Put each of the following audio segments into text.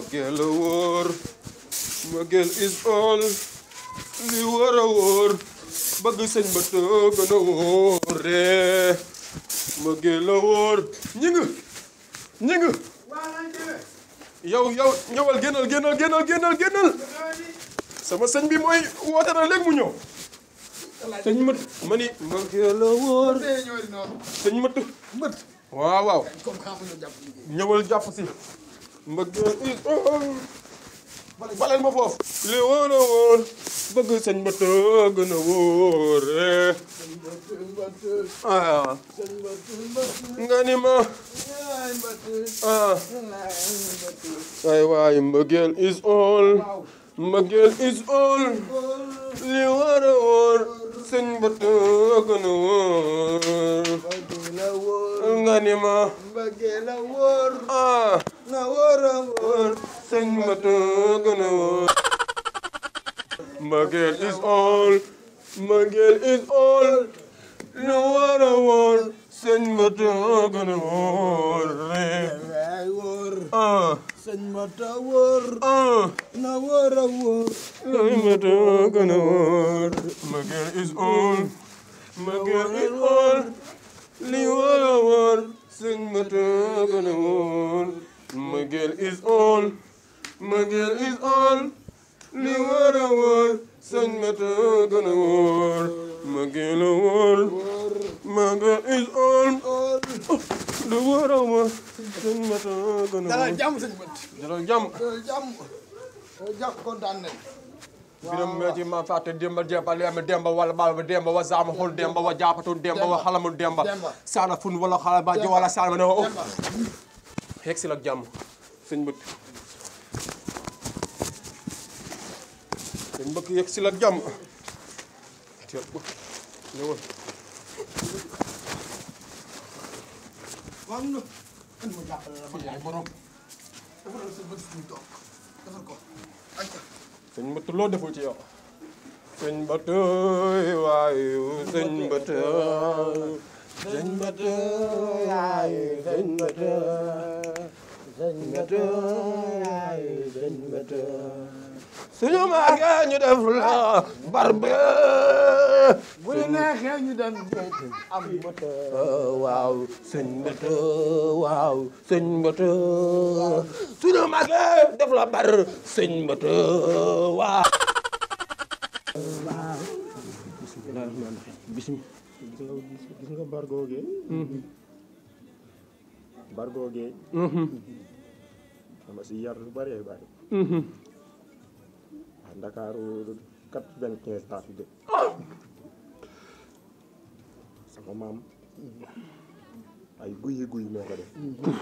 mbëggeel a wóor mbëggeel is all li wóor a wóor bëgg sëñ ba te gën a wóore mbëggeel a wóor ñi nga ñi nga yow yow ñëwal génnal génnal génnal génnal génnal sama sëñ bi mooy woote na léegi mu ñëw sëñ mët ma ni mbëggeel a wóor sëñ mët mbët waaw waaw comme xam nga jàpp liggéey ñëwal jàpp si mbëggeel is all baleel ma foofu li wóor a wóor bëgg sëñ ba te gën a wóore ah nga ni ma ah ay waay mbëggeel is all mbëggeel is all li war a wóor sëñ ba te gën a wóor la wóor nga ni ma mbëggee la wóor ah na wóor a wóor wóor sëñ ba te gën a wóor mbëggeel is all mbëggeel is all li war a wóor sëñ ba te gën a wóor waay wóor ah sëñ Mata wóor ah na wóor a wóor sëñ ba te gën a wóor mbëggeel is all mbëggeel is all li war a wóor sëñ ba te gën a wóor mbëggeel is all mbëggeel is all li war a wóor sëñ ba te gën a wóor mbëggeel a wóor mbëggeel is all li war a wóor sëñ ba te gën a dalal wóor jàmm sëñ bët dalal jàmm dalal jàmm dalal jàmm kontaan nañ biram meeti ma fàtte demba demba lema demba wala balba demba wa zama hol demba wa japatun demba wa halamun demba Demba. sana fun wala xala ba jo wala sana ne o Demba. xeeg si la jàmm sëñ bëkk sëñ bëkk yegg si la jàmm teel ko ñëwal waaw nga kan ma jàppale la ma yaay borom defaral sa bët fu mu toog defar ko acca sëñ bëtt loo deful ci yow sëñ bëtt waayu sëñ bëtt sëñ bëtt waayu sëñ bëtt sëñ bëtt waayu sëñ bëtt suñu màggee ñu def la barbe bu la neexee ñu dem am bët waaw sëñ bëtt waaw sëñ bëtt suñu màggee def la bar sëñ bëtt waaw bismillah rahmaan rahim bismillah gis nga gis nga bargo ge bargo ge dama si yar lu bëree bëri ah Ndakaaru quatre-vingt-quinze laa fi dëkk sama maam ay guyi guy moo ko def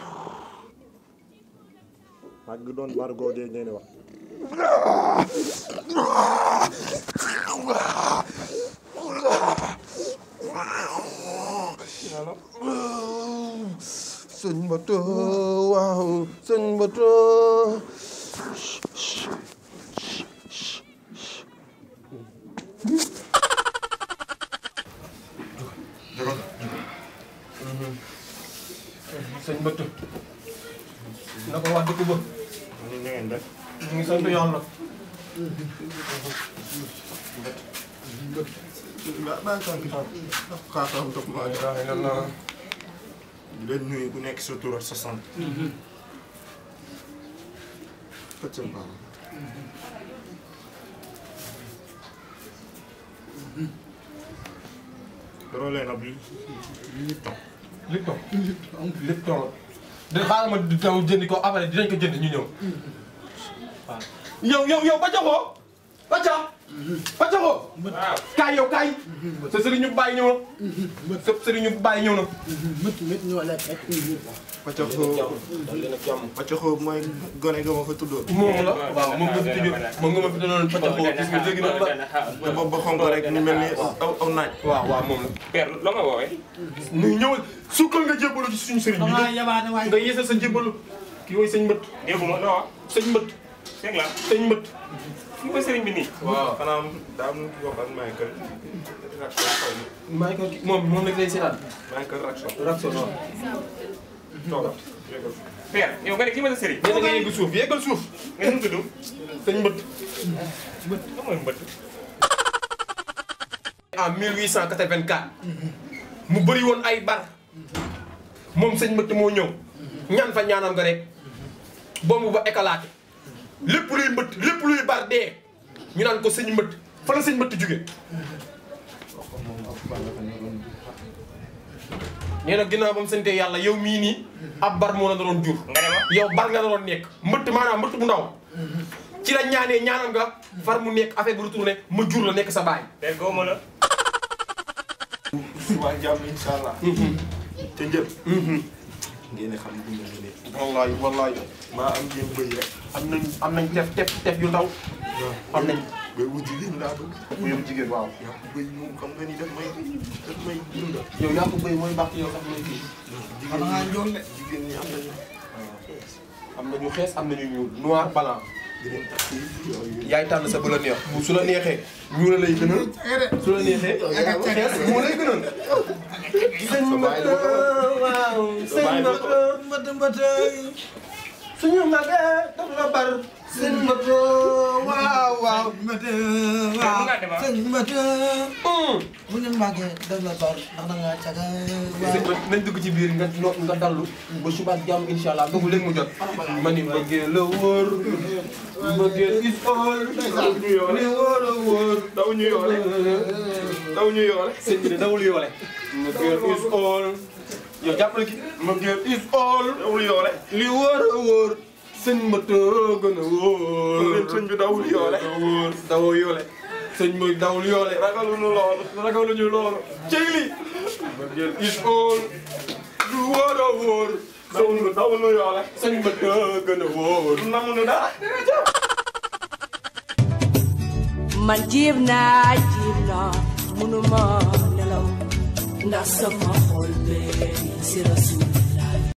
mag gi doon bargo ge ngeen wax sëñ bëtt waaw sëñ bëtt sëñ bëtt na ko wax dëkk ba ni ngeen def ñu ngi sant yàlla ba ba sant xaaxam topp maa la ilaha illallah di leen nuyu ku nekk sa tur ak sa sant fët sa baax yoroo leen ab li Lipton Lipton Lipton da xaaral ma di taw jëndi ko après dinañ ko jënd ñu ñëw waaw yow yow yow ba joxoo ba jox ba joxoo kaay yow kaay sa sëriñ ñu bàyyi ñëw na sa sëriñ ñu bàyyi ñëw na mët mët ñoo la fekk Paccaxoo Paccaxoo mooy gone ga ma fa tuddoon moom la waaw moom nga fi tëjee moom nga ma fi doon ba joxoo gis nga dégg na la te bopp ba xonk rek ñu mel ni aw aw naaj waaw waaw moom la père loo ma woowee. ñu ñëwal sukkal nga jébbalu ci suñu sëriñ bi xanaa yabaane waay nga yeesal sa jébbalu kii mooy sëñ mbët dégguma loo wax. sëñ mbët dégg la sëñ mbët fi ko sëriñ bi nii. waaw xanaa daa am ko wax ak Michael Rackson xaw ma maa ngi ko moom moom nag lay seetaan Michael Rackson Raxon waaw toogal père yow nga ne kii ma sa sëriñ. nee na nga yegg suuf yeggal suuf nga nu mu tudd. sëñ mbët lan mooy mbëtt. en 1884 mu bëri woon ay bar moom sëñ mbëtt moo ñëw ñaan fa ñaanam nga rek bomb ba éclaté lépp luy mbëtt lépp luy bar dee ñu naan ko sëñ mbëtt fa la sëñ mbëtt jóge nee na ginnaaw ba mu sante yàlla yow mii nii ab bar moo la doon jur nga ne ma. yow bar nga doon nekk mbëtt maanaam mbëtt bu ndaw ci la ñaanee ñaanam nga far mu nekk affaire bu retourné ma jur la nekk sa baay père gaw ma la. suba jàmm incha allah. te njël. ngeen ne xam ne dund nga léegi. wallaay wallaay maa am jéem bëy rek. am nañ am nañ tef tef tef yu ndaw am nañ bëy bu jigéen laa bëgg. bu yow jigéen waaw yaa ko bëy moom xam nga ni daf may daf may dundal. yow yaa ko bëy mooy baax ci yow sax mooy kii xam nga njool de. jigéen ñi am nañu. am nañu xees am nañu ñuul noir blanc dinañ takk yi yooyu. yaay tànn sa bu la neex su la neexee ñuul la lay gënal su la neexee xees moo lay gënal sëñ mbët waaw sëñ mbët mbët mbët suñu magee daf la bar sëñ mbët waaw waaw mbët Waaw, waaw mu nga dem, ah. sëñ mbët hum. bu ñu màggee daf la bar ndax da ngaa caga sëñ mbët nañ dugg ci biir nga no nga dallu ba suba ak jàmm incha allah boobu léegi mu jot ma ni mbëggee la wóor mbëggee is all li wóor a wóor daw ñu yoole. daw ñu yoole. sëñ bi de dawul yoole mbëggee is all yow jàppale ki mbëggee is all dawul yoole. li wóor a wóor sëñ mbët gën a wóor sëñ bi dawul yoole. wóor dawoo yoole sëñ bi dawul yoole ragaluñu loolu. ragaluñu loolu cey li mbëggee is all lu wóor a wóor dawul dawul yoole. sëñ mbët gën a wóor namuñu dara. man jiib naa jiib naa munuma nelaw ndax sama xol bee si rasul